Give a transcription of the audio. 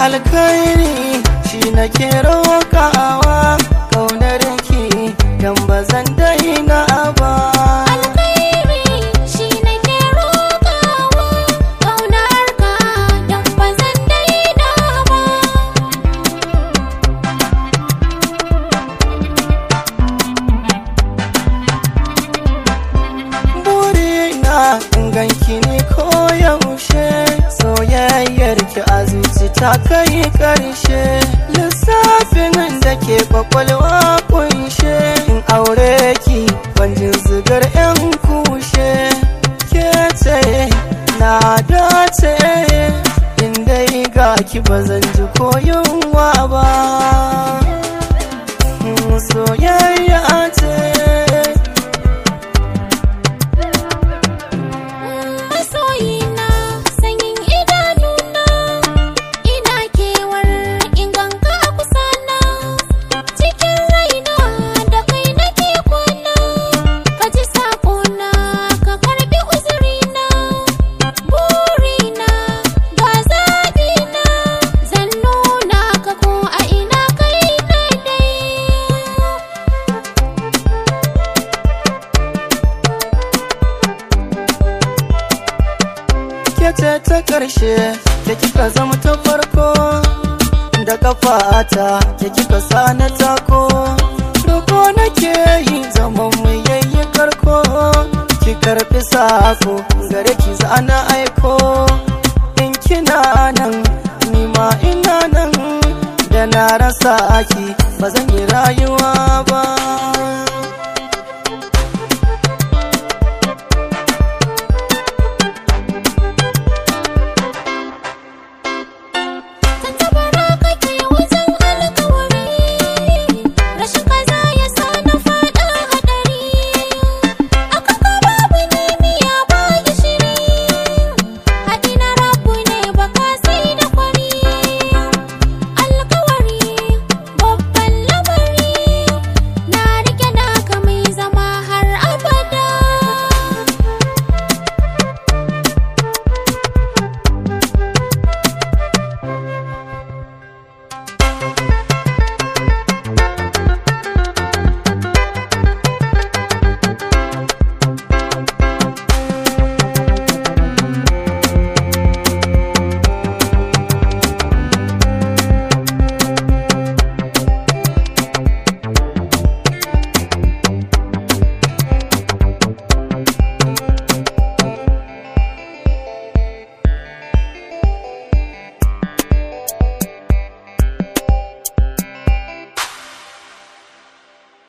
alkhairi shi nake roƙawa kaunar ki dan ba zan daina ba alkhairi shi nake roƙawa ƙaunar ka don ba zan daina ba burina in ganki ne koyaushe soyayyar ki a zuci ta kai karshe lissafin da ke kwakwalwa kunshe in aure ki banjin zigar yan kushe ke ce na dace in dai ga ki ba zan ji koyunwa ba soyayya ce masoyina sanyin idanuna ina kewar inganka a kusana cikin raina da kai nake kwana ka ji sakona ka karbi uzurina burina ga zaɓina zan nuna ka ko a ina kai daidai ke ce ta ƙarshe ke kika zama ta farko da kafata ke kika sa na tako roko nake yi zaman mu yayi karko ki karfi sako gare ki zana aiko in kina nan ni ma ina nan da na rasa ki ba zan yi